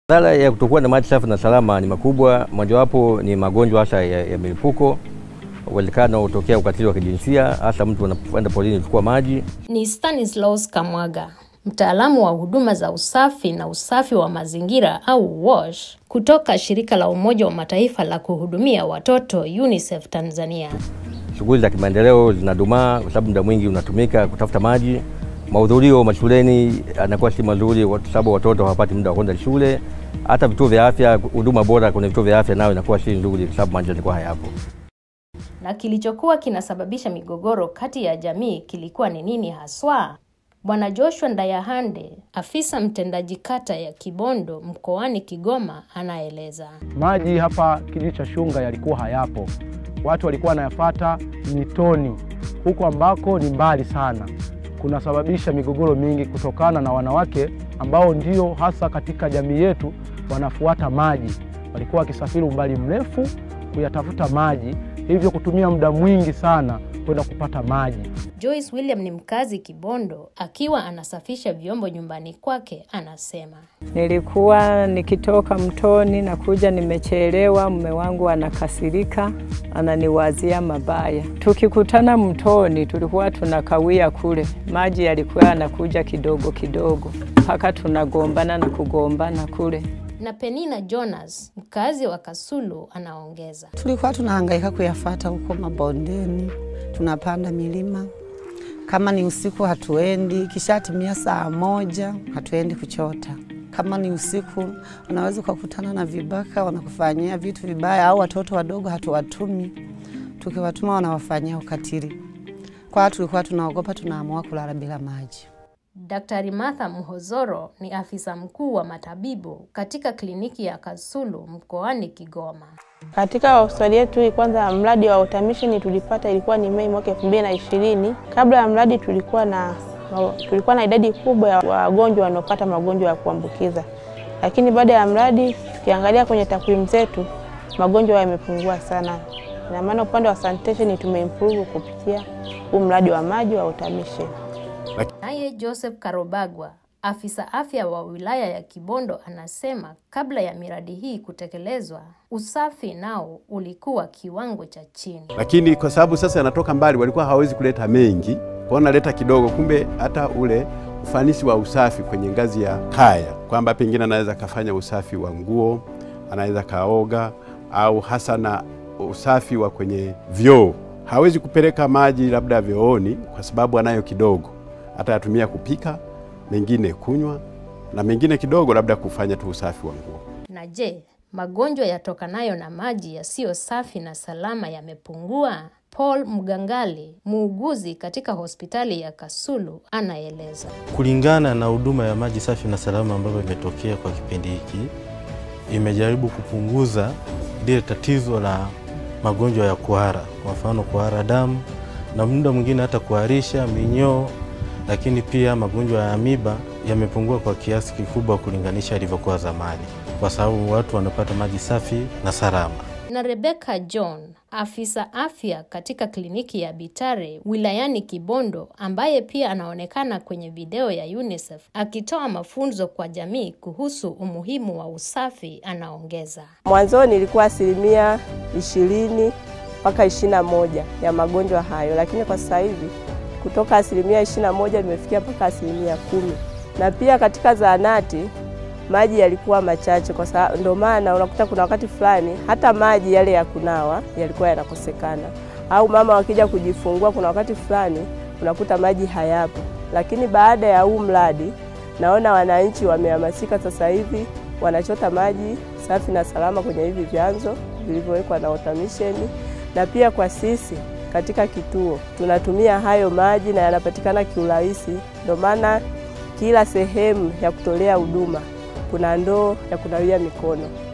Madhara ya kutokuwa na maji safi na salama ni makubwa. Mojawapo ni magonjwa hasa ya, ya milipuko, uwezekano hutokea ukatili wa kijinsia, hasa mtu anapoenda polini kuchukua maji. Ni Stanislaus Kamwaga, mtaalamu wa huduma za usafi na usafi wa mazingira au WASH kutoka shirika la Umoja wa Mataifa la kuhudumia watoto UNICEF Tanzania. Shughuli za kimaendeleo zinadumaa kwa sababu muda mwingi unatumika kutafuta maji. Mahudhurio mashuleni anakuwa si mazuri kwa sababu watoto hawapati muda wa kwenda shule. Hata vituo vya afya, huduma bora kwenye vituo vya afya nayo inakuwa si nzuri kwa sababu maji yanakuwa hayapo. Na kilichokuwa kinasababisha migogoro kati ya jamii kilikuwa ni nini haswa? Bwana Joshua Ndayahande, afisa mtendaji kata ya Kibondo mkoani Kigoma, anaeleza. Maji hapa kijiji cha Shunga yalikuwa hayapo, watu walikuwa wanayafata mitoni huko ambako ni mbali sana, kunasababisha migogoro mingi kutokana na wanawake ambao ndio hasa katika jamii yetu wanafuata maji, walikuwa wakisafiri umbali mrefu kuyatafuta maji, hivyo kutumia muda mwingi sana kwenda kupata maji. Joyce William ni mkazi Kibondo, akiwa anasafisha vyombo nyumbani kwake, anasema Nilikuwa nikitoka mtoni na kuja nimechelewa, mume wangu anakasirika, ananiwazia mabaya. Tukikutana mtoni, tulikuwa tunakawia kule, maji yalikuwa yanakuja kidogo kidogo mpaka tunagombana na kugombana kule. na Penina Jonas, mkazi wa Kasulu, anaongeza. Tulikuwa tunahangaika kuyafata huko mabondeni, tunapanda milima. Kama ni usiku hatuendi, kishatimia saa moja hatuendi kuchota. Kama ni usiku, unaweza ukakutana na vibaka wanakufanyia vitu vibaya, au watoto wadogo hatuwatumi, tukiwatuma wanawafanyia ukatili. Kwa hiyo tulikuwa tunaogopa, tunaamua kulala bila maji. Daktari Martha Mhozoro ni afisa mkuu wa matabibu katika kliniki ya Kasulu mkoani Kigoma. Katika hospitali yetu kwanza, mradi wa automation tulipata ilikuwa ni Mei mwaka elfu mbili na ishirini. Kabla ya mradi tulikuwa na tulikuwa na idadi kubwa ya wagonjwa wanaopata magonjwa ya kuambukiza, lakini baada ya mradi tukiangalia kwenye takwimu zetu magonjwa yamepungua sana. Ina maana upande wa sanitation tumeimprove kupitia huu mradi wa maji wa automation. Naye Joseph Karobagwa, afisa afya wa wilaya ya Kibondo, anasema kabla ya miradi hii kutekelezwa, usafi nao ulikuwa kiwango cha chini. lakini kwa sababu sasa yanatoka mbali, walikuwa hawawezi kuleta mengi, kwa wanaleta kidogo. Kumbe hata ule ufanisi wa usafi kwenye ngazi ya kaya, kwamba pengine anaweza kafanya usafi wa nguo, anaweza kaoga, au hasa na usafi wa kwenye vyoo. Hawezi kupeleka maji labda vyooni kwa sababu anayo kidogo, atayatumia kupika, mengine kunywa, na mengine kidogo labda kufanya tu usafi wa nguo. Na je, magonjwa yatokanayo na maji yasiyo safi na salama yamepungua? Paul Mgangali, muuguzi katika hospitali ya Kasulu, anaeleza. Kulingana na huduma ya maji safi na salama ambayo imetokea kwa kipindi hiki, imejaribu kupunguza lile tatizo la magonjwa ya kuhara, kwa mfano kuhara damu na muda mwingine hata kuharisha, minyoo, lakini pia magonjwa ya amiba yamepungua kwa kiasi kikubwa kulinganisha ilivyokuwa zamani, kwa sababu watu wanapata maji safi na salama. Na Rebecca John, afisa afya katika kliniki ya Bitare wilayani Kibondo, ambaye pia anaonekana kwenye video ya UNICEF akitoa mafunzo kwa jamii kuhusu umuhimu wa usafi, anaongeza. Mwanzoni ilikuwa asilimia ishirini mpaka ishirini na moja ya magonjwa hayo, lakini kwa sasa hivi kutoka asilimia ishirini na moja limefikia mpaka asilimia kumi na pia katika zahanati maji yalikuwa machache, kwa sababu ndio maana unakuta kuna wakati fulani hata maji yale ya kunawa yalikuwa yanakosekana, au mama wakija kujifungua, kuna wakati fulani unakuta maji hayapo. Lakini baada ya huu mradi, naona wananchi wamehamasika, sasa hivi wanachota maji safi na salama kwenye hivi vyanzo vilivyowekwa na automation, na pia kwa sisi katika kituo tunatumia hayo maji na yanapatikana kiurahisi, ndio maana kila sehemu ya kutolea huduma kuna ndoo ya kunawia mikono.